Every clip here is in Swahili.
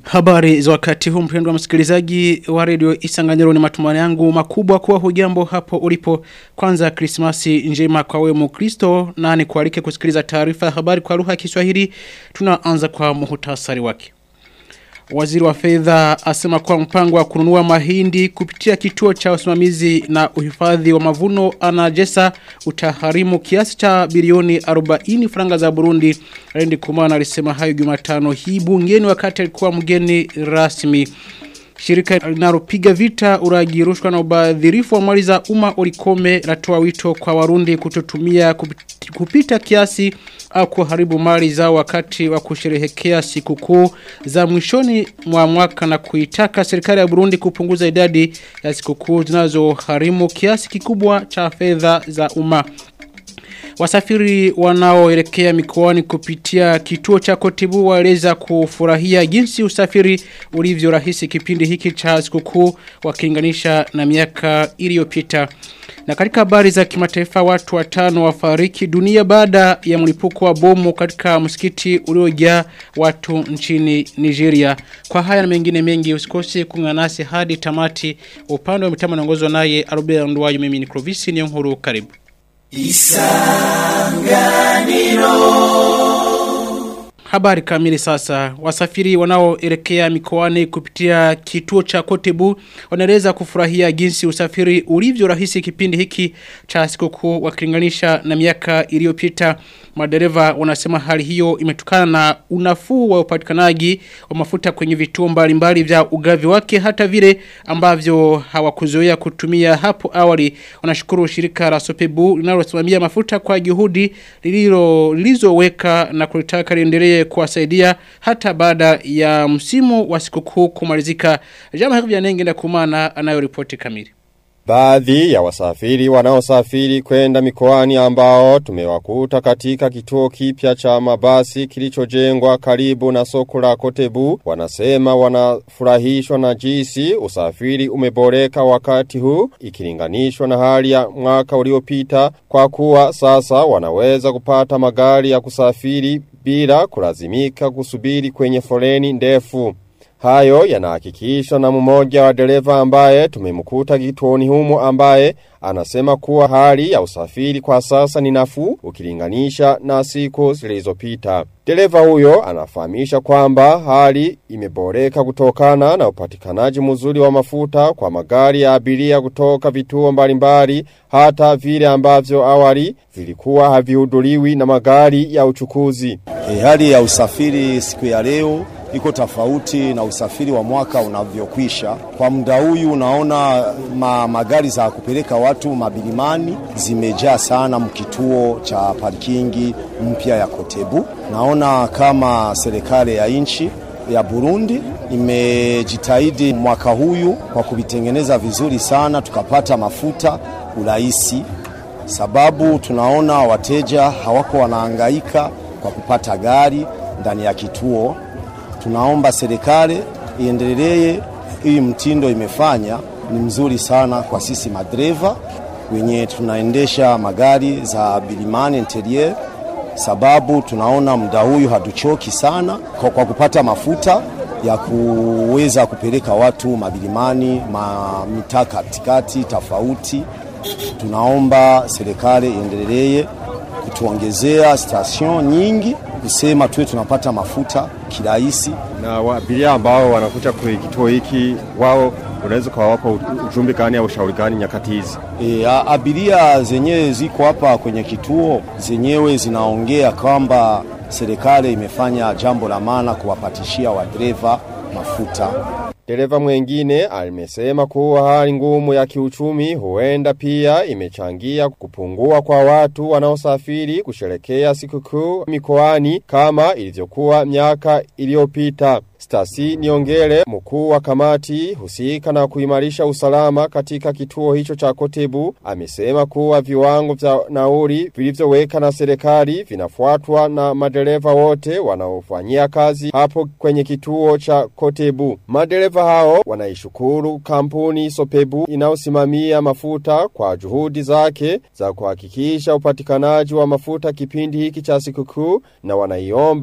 Habari za wakati huu mpendwa msikilizaji wa redio Isanganyiro ni matumani yangu makubwa kuwa hujambo hapo ulipo. Kwanza Krismasi njema kwa wewe Mkristo na ni kualike kusikiliza taarifa ya habari kwa lugha ya Kiswahili. Tunaanza kwa muhtasari wake. Waziri wa fedha asema kwa mpango wa kununua mahindi kupitia kituo cha usimamizi na uhifadhi wa mavuno anajesa utaharimu kiasi cha bilioni 40 franga za Burundi. Rendi Kumana alisema hayo Jumatano hii bungeni wakati alikuwa mgeni rasmi. Shirika linalopiga vita uraji rushwa na ubadhirifu wa mali za umma ulikome latoa wito kwa warundi kutotumia kupita kiasi au kuharibu mali zao wakati wa kusherehekea sikukuu za mwishoni mwa mwaka na kuitaka serikali ya Burundi kupunguza idadi ya sikukuu zinazoharimu kiasi kikubwa cha fedha za umma. Wasafiri wanaoelekea mikoani kupitia kituo cha kotibu waeleza kufurahia jinsi usafiri ulivyo rahisi kipindi hiki cha sikukuu wakilinganisha na miaka iliyopita. Na katika habari za kimataifa watu watano wafariki dunia baada ya mlipuko wa bomu katika msikiti uliojaa watu nchini Nigeria. Kwa haya na mengine mengi usikose kuungana nasi hadi tamati upande wa mitambo naongozwa naye Albert Ndwayo mimi ni Clovis ni nkuru karibu. Isanganiro Habari kamili sasa. Wasafiri wanaoelekea mikoani kupitia kituo cha Kotebu wanaeleza kufurahia jinsi usafiri ulivyo rahisi kipindi hiki cha sikukuu wakilinganisha na miaka iliyopita. Madereva wanasema hali hiyo imetokana na unafuu wa upatikanaji wa mafuta kwenye vituo mbalimbali vya ugavi wake hata vile ambavyo hawakuzoea kutumia hapo awali. Wanashukuru shirika la Sopebu linalosimamia mafuta kwa juhudi lililo lilizoweka na kulitaka liendelee kuwasaidia hata baada ya msimu wa sikukuu kumalizika. Jama hivyo vya nenge na kumana anayoripoti kamili. Baadhi ya wasafiri wanaosafiri kwenda mikoani ambao tumewakuta katika kituo kipya cha mabasi kilichojengwa karibu na soko la Kotebu wanasema wanafurahishwa na jinsi usafiri umeboreka wakati huu ikilinganishwa na hali ya mwaka uliopita kwa kuwa sasa wanaweza kupata magari ya kusafiri bila kulazimika kusubiri kwenye foleni ndefu. Hayo yanahakikishwa na mmoja wa dereva ambaye tumemkuta kituoni humo ambaye anasema kuwa hali ya usafiri kwa sasa ni nafuu ukilinganisha na siku zilizopita. Dereva huyo anafahamisha kwamba hali imeboreka kutokana na upatikanaji mzuri wa mafuta kwa magari ya abiria kutoka vituo mbalimbali hata vile ambavyo awali vilikuwa havihuduliwi na magari ya uchukuzi. E, hali ya usafiri siku ya leo iko tofauti na usafiri wa mwaka unavyokwisha. Kwa muda huyu unaona ma, magari za kupeleka watu mabilimani zimejaa sana mkituo cha parkingi mpya ya Kotebu. Naona kama serikali ya nchi ya Burundi imejitahidi mwaka huyu kwa kuvitengeneza vizuri sana, tukapata mafuta urahisi, sababu tunaona wateja hawako wanahangaika kwa kupata gari ndani ya kituo tunaomba serikali iendelee hii mtindo imefanya ni mzuri sana kwa sisi madereva wenye tunaendesha magari za bilimani interior sababu tunaona muda huyu hatuchoki sana kwa, kwa kupata mafuta ya kuweza kupeleka watu mabilimani ma mitaa katikati tofauti tunaomba serikali iendelee kutuongezea station nyingi kusema tuwe tunapata mafuta kirahisi. Na abiria ambao wanakuja kwa kituo hiki wao unaweza kuwapa ujumbe gani au ushauri gani nyakati hizi? E, abiria zenyewe ziko hapa kwenye kituo zenyewe zinaongea kwamba serikali imefanya jambo la maana kuwapatishia wadereva mafuta. Dereva mwengine alimesema kuwa hali ngumu ya kiuchumi huenda pia imechangia kupungua kwa watu wanaosafiri kusherekea sikukuu mikoani kama ilivyokuwa miaka iliyopita. Stasi Niongele mkuu wa kamati husika na kuimarisha usalama katika kituo hicho cha Kotebu amesema kuwa viwango vya nauri vilivyoweka na serikali vinafuatwa na madereva wote wanaofanyia kazi hapo kwenye kituo cha Kotebu. Madereva hao wanaishukuru kampuni Sopebu inayosimamia mafuta kwa juhudi zake za kuhakikisha upatikanaji wa mafuta kipindi hiki cha sikukuu na wanaiomba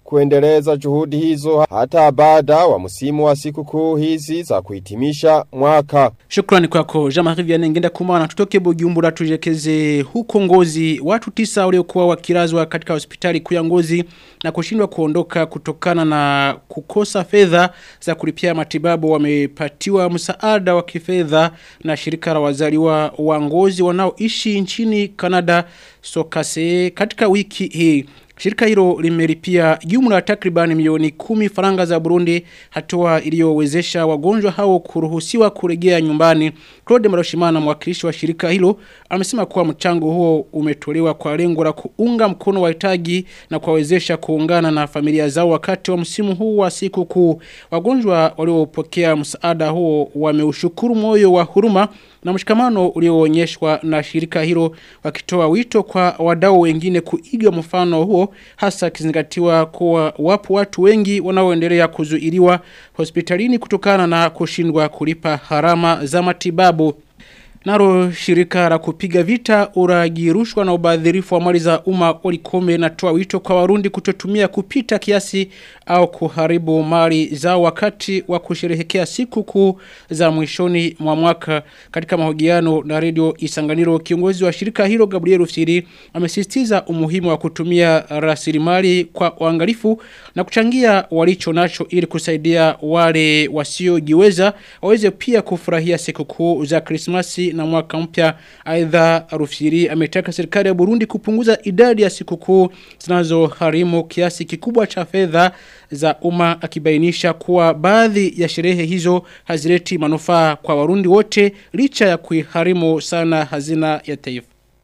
kuendeleza juhudi hizo hata baada wa msimu wa sikukuu hizi za kuhitimisha mwaka. Shukrani kwako Jean-Marie Vianney ngenda kumana tutoke Bujumbura tujekeze huko Ngozi watu tisa waliokuwa wakirazwa katika hospitali kuu ya Ngozi na kushindwa kuondoka kutokana na kukosa fedha za kulipia matibabu wamepatiwa msaada wa kifedha na shirika la wazaliwa wa Ngozi wanaoishi nchini Canada Sokase katika wiki hii Shirika hilo limelipia jumla takribani milioni kumi faranga za Burundi hatua iliyowezesha wagonjwa hao kuruhusiwa kurejea nyumbani. Claude Maroshimana mwakilishi wa shirika hilo amesema kuwa mchango huo umetolewa kwa lengo la kuunga mkono wahitaji na kuwawezesha kuungana na familia zao wakati wa msimu huu wa siku kuu. Wagonjwa waliopokea msaada huo wameushukuru moyo wa huruma na mshikamano ulioonyeshwa na shirika hilo wakitoa wito kwa wadau wengine kuiga mfano huo hasa kizingatiwa kuwa wapo watu wengi wanaoendelea kuzuiliwa hospitalini kutokana na kushindwa kulipa harama za matibabu. Naro shirika la kupiga vita uragi rushwa na ubadhirifu wa mali za umma olikome natoa wito kwa warundi kutotumia kupita kiasi au kuharibu mali zao wakati wa kusherehekea siku kuu za mwishoni mwa mwaka katika mahojiano na radio Isanganiro kiongozi wa shirika hilo Gabriel Rufsiri amesisitiza umuhimu wa kutumia rasilimali kwa uangalifu na kuchangia walicho nacho ili kusaidia wale wasiojiweza waweze pia kufurahia siku kuu za Krismasi na mwaka mpya aidha Rufsiri ametaka serikali ya Burundi kupunguza idadi ya sikukuu zinazoharimu kiasi kikubwa cha fedha za umma akibainisha kuwa baadhi ya sherehe hizo hazileti manufaa kwa Warundi wote licha ya kuiharimu sana hazina ya taifa.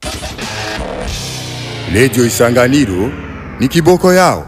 Radio Isanganiro ni kiboko yao.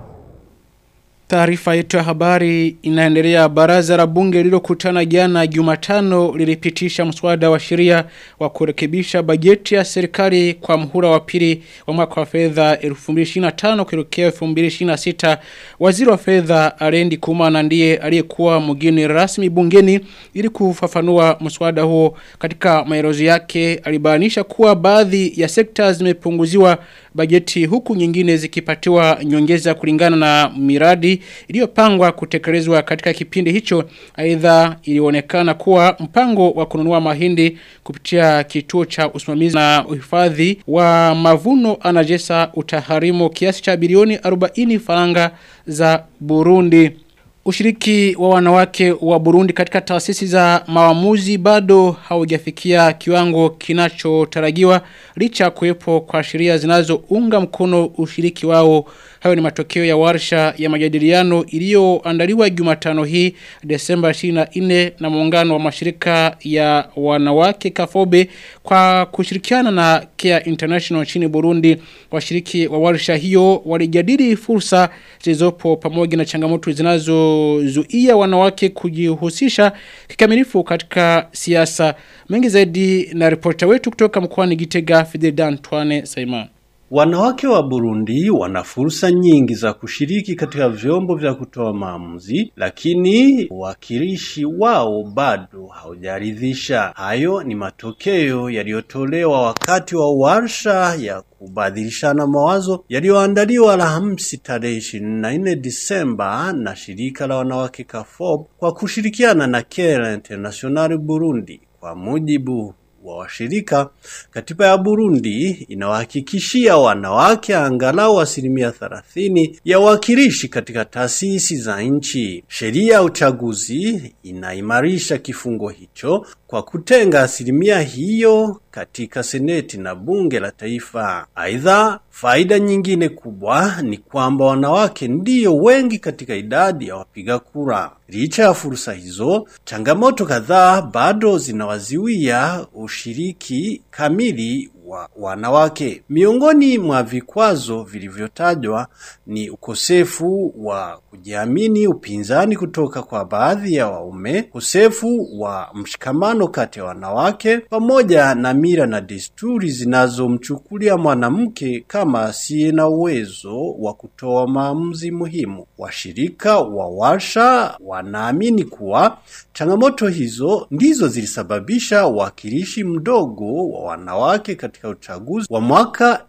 Taarifa yetu ya habari inaendelea baraza la bunge lililokutana jana Jumatano lilipitisha mswada wa sheria wa kurekebisha bajeti ya serikali kwa mhula wa pili wa mwaka wa fedha 2025 kuelekea 2026. Waziri wa fedha Alendi Kumana ndiye aliyekuwa mgeni rasmi bungeni ili kufafanua mswada huo katika maelezo yake alibainisha kuwa baadhi ya sekta zimepunguziwa bajeti huku nyingine zikipatiwa nyongeza kulingana na miradi iliyopangwa kutekelezwa katika kipindi hicho aidha ilionekana kuwa mpango wa kununua mahindi kupitia kituo cha usimamizi na uhifadhi wa mavuno anajesa utaharimu kiasi cha bilioni 40 faranga za Burundi Ushiriki wa wanawake wa Burundi katika taasisi za maamuzi bado haujafikia kiwango kinachotarajiwa licha kuwepo kwa sheria zinazounga mkono ushiriki wao. Hayo ni matokeo ya warsha ya majadiliano iliyoandaliwa Jumatano hii Desemba 24 na muungano wa mashirika ya wanawake Kafobe kwa kushirikiana na Care International nchini Burundi. Washiriki wa warsha hiyo walijadili fursa zilizopo pamoja na changamoto zinazozuia wanawake kujihusisha kikamilifu katika siasa. Mengi zaidi na ripota wetu kutoka mkoani Gitega Fidel Antoine Simon. Wanawake wa Burundi wana fursa nyingi za kushiriki katika vyombo vya kutoa maamuzi, lakini uwakilishi wao bado haujaridhisha. Hayo ni matokeo yaliyotolewa wakati wa warsha ya kubadilishana mawazo yaliyoandaliwa Alhamisi tarehe 24 Disemba na shirika la wanawake CAFOB kwa kushirikiana na Care International Burundi. Kwa mujibu wa washirika, katiba ya Burundi inawahakikishia wanawake angalau asilimia thelathini ya wakilishi katika taasisi za nchi. Sheria ya uchaguzi inaimarisha kifungo hicho kwa kutenga asilimia hiyo katika seneti na bunge la taifa. Aidha, faida nyingine kubwa ni kwamba wanawake ndiyo wengi katika idadi ya wapiga kura. Licha ya fursa hizo, changamoto kadhaa bado zinawaziwia ushiriki kamili wa wanawake. Miongoni mwa vikwazo vilivyotajwa ni ukosefu wa kujiamini, upinzani kutoka kwa baadhi ya waume, ukosefu wa mshikamano kati ya wanawake, pamoja na mila na desturi zinazomchukulia mwanamke kama asiye na uwezo wa kutoa maamuzi muhimu. Washirika wa warsha wanaamini kuwa changamoto hizo ndizo zilisababisha uwakilishi mdogo wa wanawake katika katika uchaguzi wa mwaka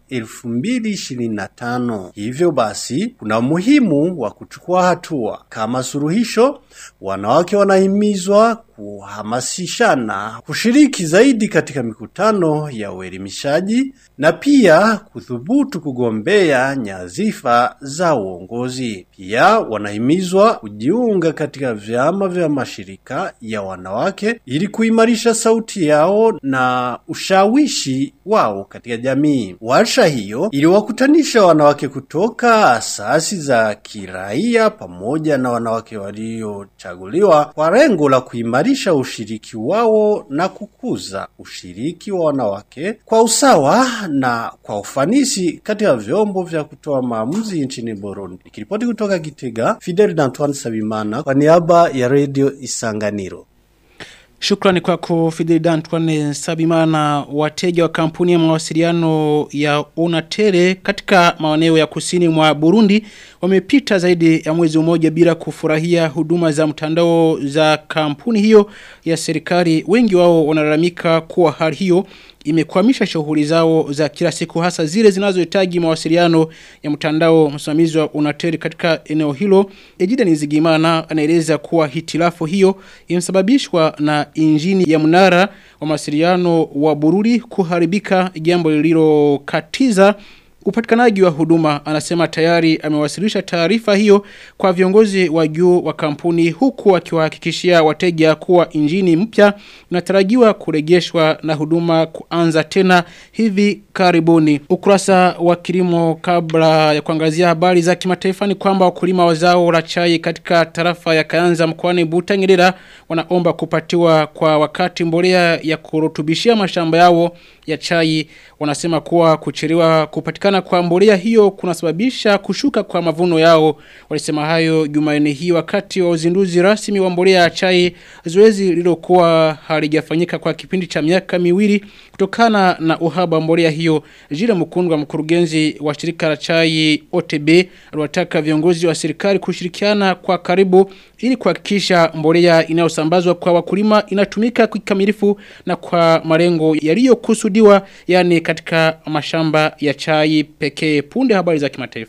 2025. Hivyo basi kuna umuhimu wa kuchukua hatua. Kama suluhisho, wanawake wanahimizwa kuhamasishana kushiriki zaidi katika mikutano ya uelimishaji na pia kuthubutu kugombea nyazifa za uongozi. Pia wanahimizwa kujiunga katika vyama vya mashirika ya wanawake ili kuimarisha sauti yao na ushawishi wao katika jamii. Warsha hiyo iliwakutanisha wanawake kutoka asasi za kiraia pamoja na wanawake waliochaguliwa kwa lengo la kuimarisha ushiriki wao na kukuza ushiriki wa wanawake kwa usawa na kwa ufanisi katika vyombo vya kutoa maamuzi nchini Burundi. Nikiripoti kutoka Gitega, Fidel Antoine Sabimana kwa niaba ya Radio Isanganiro. Shukrani kwako Fidel Antoine Sabimana wateja wa kampuni ya mawasiliano ya Unatere katika maeneo ya kusini mwa Burundi wamepita zaidi ya mwezi mmoja bila kufurahia huduma za mtandao za kampuni hiyo ya serikali wengi wao wanalalamika kuwa hali hiyo imekwamisha shughuli zao za kila siku hasa zile zinazohitaji mawasiliano ya mtandao msimamizi wa Unatel katika eneo hilo Ejida Nizigimana anaeleza kuwa hitilafu hiyo imesababishwa na injini ya mnara wa mawasiliano wa Bururi kuharibika jambo lililokatiza Upatikanaji wa huduma anasema tayari amewasilisha taarifa hiyo kwa viongozi wa juu wa kampuni huku akiwahakikishia wateja kuwa injini mpya inatarajiwa kurejeshwa na huduma kuanza tena hivi karibuni. Ukurasa wa kilimo kabla ya kuangazia habari za kimataifa ni kwamba wakulima wa zao la chai katika tarafa ya Kayanza mkoani Butanyerera wanaomba kupatiwa kwa wakati mbolea ya kurutubishia mashamba yao ya chai wanasema kuwa kuchelewa kupatikana kwa mbolea hiyo kunasababisha kushuka kwa mavuno yao walisema hayo Jumanne hii wakati wa uzinduzi rasmi wa mbolea ya chai zoezi lililokuwa halijafanyika kwa kipindi cha miaka miwili kutokana na uhaba wa mbolea hiyo Jile Mukundwa mkurugenzi wa shirika la chai OTB aliwataka viongozi wa serikali kushirikiana kwa karibu ili kuhakikisha mbolea inayosambazwa kwa wakulima inatumika kikamilifu na kwa malengo yaliyokusudiwa yani katika mashamba ya chai pekee punde habari za kimataifa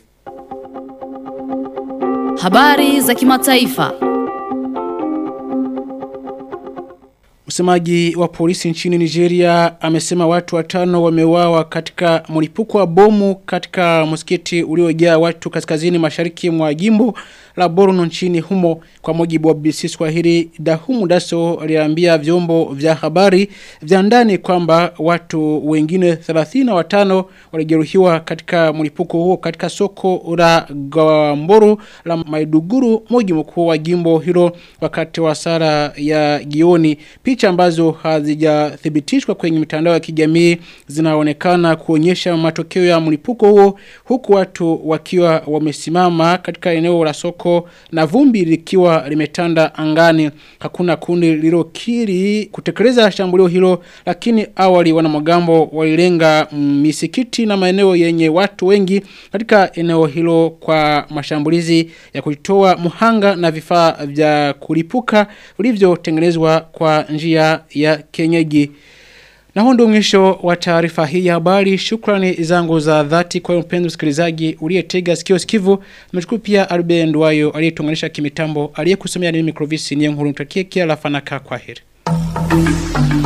Habari za kimataifa. Msemaji wa polisi nchini Nigeria amesema watu watano wameuawa katika mlipuko wa bomu katika msikiti uliojaa watu kaskazini mashariki mwa jimbo la Borno nchini humo kwa mujibu wa BBC Swahili Dahumu Daso aliambia vyombo vya habari vya ndani kwamba watu wengine 35 walijeruhiwa katika mlipuko huo katika soko la Gamboro la Maiduguru mji mkuu wa jimbo hilo wakati wa sara ya jioni picha ambazo hazijathibitishwa kwenye mitandao ya kijamii zinaonekana kuonyesha matokeo ya mlipuko huo huku watu wakiwa wamesimama katika eneo la soko na vumbi likiwa limetanda angani hakuna kundi lililokiri kutekeleza shambulio hilo lakini awali wanamagambo walilenga misikiti na maeneo yenye watu wengi katika eneo hilo kwa mashambulizi ya kuitoa muhanga na vifaa vya kulipuka vilivyotengenezwa kwa njia ya kenyeji na huo ndio mwisho wa taarifa hii ya habari. Shukrani zangu za dhati kwa mpenzi msikilizaji uliyetega sikio sikivu. Nimeshukuru pia Albe Ndwayo aliyetunganisha kimitambo, aliyekusomea mimi Clovis Niyonkuru. Nitakie kila la fanaka kwa heri.